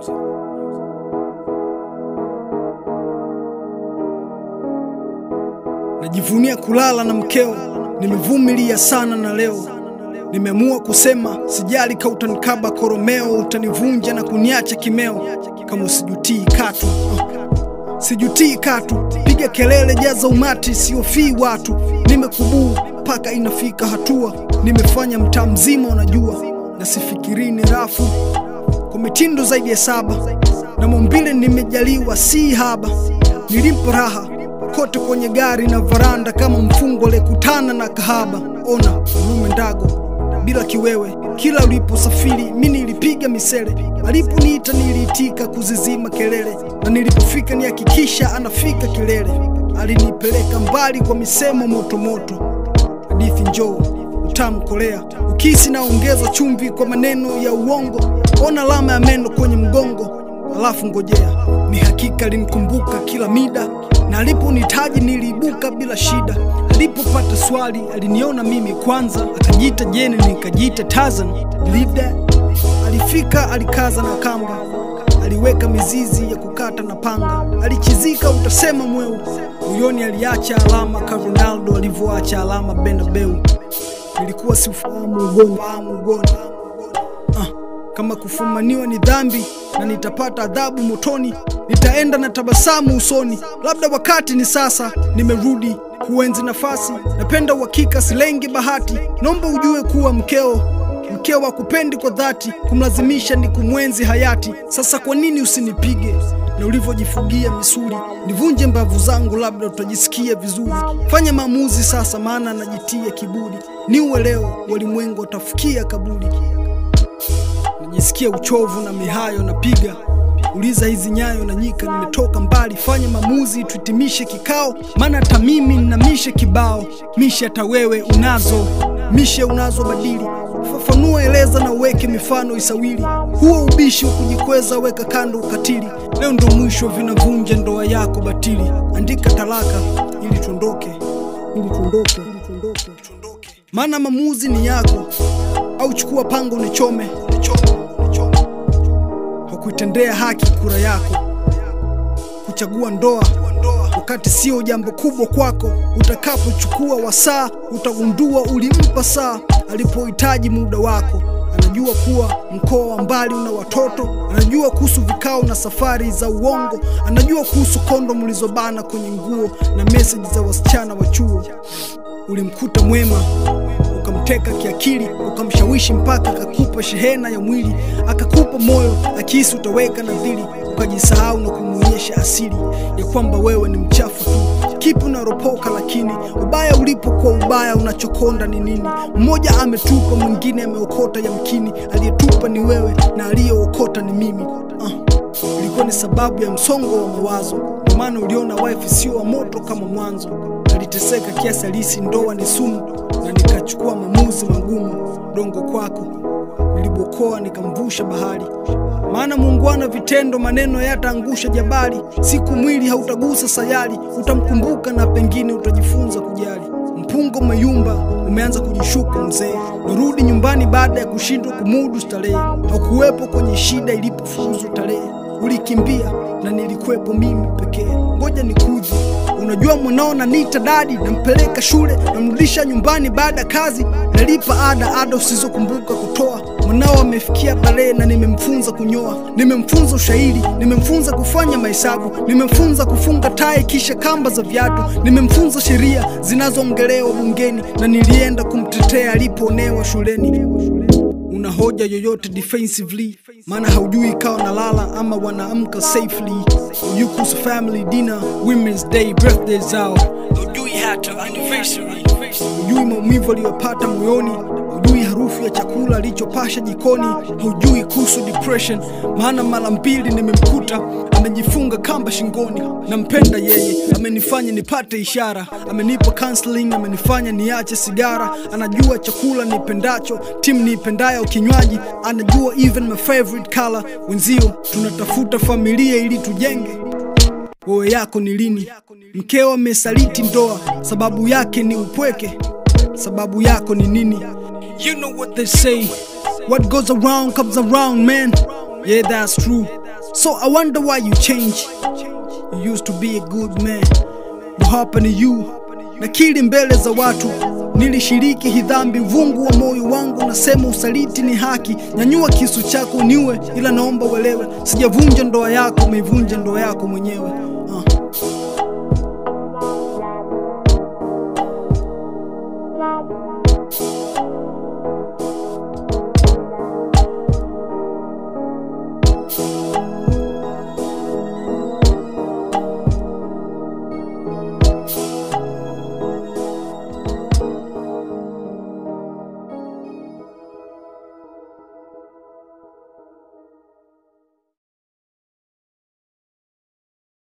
Najivunia kulala na mkeo, nimevumilia sana na leo nimeamua kusema sijali, ka utanikaba koromeo, utanivunja na kuniacha kimeo, kama usijutii katu uh. Sijutii katu, piga kelele, jaza umati, siofii watu. Nimekubuu mpaka inafika hatua, nimefanya mtaa mzima unajua, na sifikiri ni rafu kwa mitindo zaidi ya saba, na maumbile nimejaliwa si haba. Nilimpa raha kote kwenye gari na varanda, kama mfungwa aliyekutana na kahaba. Ona lume ndago bila kiwewe, kila uliposafiri mi nilipiga misele, aliponiita niliitika kuzizima kelele, na nilipofika nihakikisha anafika kilele. Alinipeleka mbali kwa misemo motomoto, hadithi njoo utamu kolea, ukisi naongeza chumvi kwa maneno ya uongo. Ona alama ya meno kwenye mgongo, alafu ngojea. Ni hakika alinikumbuka kila mida na aliponitaji niliibuka bila shida. Alipopata swali aliniona mimi kwanza, akajiita Jeni nikajiita Tarzan. Believe that? Alifika alikaza na kamba, aliweka mizizi ya kukata na panga, alichizika utasema mweu. Moyoni aliacha alama ka Ronaldo alivyoacha alama Bernabeu. Nilikuwa siufahamu ugonjwa ugonjwa ah, kama kufumaniwa ni dhambi na nitapata adhabu motoni, nitaenda na tabasamu usoni. Labda wakati ni sasa, nimerudi kuenzi nafasi. Napenda uhakika, silengi bahati. Naomba ujue kuwa mkeo mkeo akupendi kwa dhati, kumlazimisha ni kumwenzi hayati. Sasa kwa nini usinipige na ulivyojifugia misuli, nivunje mbavu zangu, labda utajisikia vizuri. Fanya maamuzi sasa, maana najitia kiburi. Niue leo, walimwengu watafikia kaburi. Najisikia uchovu na mihayo napiga uliza hizi nyayo na nyika, nimetoka mbali. Fanya maamuzi tuhitimishe kikao, maana hata mimi nina mishe kibao. Mishe hata wewe unazo, mishe unazo badili. Fafanua, eleza na uweke mifano isawili. Huo ubishi wa kujikweza weka kando ukatili. Leo ndo mwisho, vinavunja ndoa yako batili. Andika talaka ili tuondoke, ili tuondoke, ili tuondoke, tuondoke. Maana maamuzi ni yako, au chukua pango unichome, unichome, unichome kuitendea haki kura yako, kuchagua ndoa wakati sio jambo kubwa kwako. Utakapochukua wasaa, utagundua ulimpa saa alipohitaji muda wako. Anajua kuwa mkoa wa mbali una watoto, anajua kuhusu vikao na safari za uongo, anajua kuhusu kondo mlizobana kwenye nguo na meseji za wasichana wa chuo. Ulimkuta mwema ukamteka kiakili, ukamshawishi mpaka akakupa shehena ya mwili, akakupa moyo akihisi utaweka nadhiri, ukajisahau na kumwonyesha asili ya kwamba wewe ni mchafu tu. Kipi unaropoka, lakini ubaya ulipo kwa ubaya unachokonda ni nini? Mmoja ametupa, mwingine ameokota, yamkini aliyetupa ni wewe na aliyeokota ni mimi. Uh, ilikuwa ni sababu ya msongo wa mawazo, kwa maana uliona wife sio wa moto kama mwanzo. Aliteseka kiasi alisi ndoa ni sumu, na nikachukua maamuzi magumu. Dongo kwako nilibokoa, nikamvusha bahari, maana muungwana vitendo, maneno yataangusha jabali. Siku mwili hautagusa sayari, utamkumbuka na pengine utajifunza kujali. Mpungo umeyumba, umeanza kujishuka mzee, narudi nyumbani baada ya kushindwa kumudu starehe. Haukuwepo kwenye shida ilipofuzu tarehe, ulikimbia na nilikuwepo mimi pekee. Ngoja nikuje, unajua mwanao nanita dadi, nampeleka shule, namrudisha nyumbani baada ya kazi, nalipa ada, ada usizokumbuka kutoa. Mwanao amefikia balee na nimemfunza kunyoa, nimemfunza ushairi, nimemfunza kufanya mahesabu, nimemfunza kufunga tai kisha kamba za viatu, nimemfunza sheria zinazoongelewa bungeni, na nilienda kumtetea alipoonewa shuleni. Una hoja yoyote defensively? Maana haujui ikawa nalala ama wanaamka safely. Hujui kuhusu family dinner, women's day, birthday zao, hujui hata anniversary, hujui maumivu aliyopata moyoni hujui harufu ya chakula alichopasha jikoni, hujui kuhusu depression. Maana mara mbili nimemkuta amejifunga kamba shingoni. Nampenda yeye, amenifanya nipate ishara, amenipa counseling, amenifanya niache sigara. Anajua chakula nipendacho, timu niipendayo kinywaji, anajua even my favorite color. Wenzio tunatafuta familia ili tujenge wewe yako ni lini? Mkeo amesaliti ndoa, sababu yake ni upweke. Sababu yako ni nini? You know what they say, what goes around comes around man. Yeah, that's true. So I wonder why you change. You used to be a good man. What happened to you? Nakiri mbele za watu nilishiriki hii dhambi, vungu wa moyo wangu nasema usaliti ni haki. Nyanyua kisu chako niwe, ila naomba uelewe, sijavunja ndoa yako, umeivunja ndoa yako mwenyewe.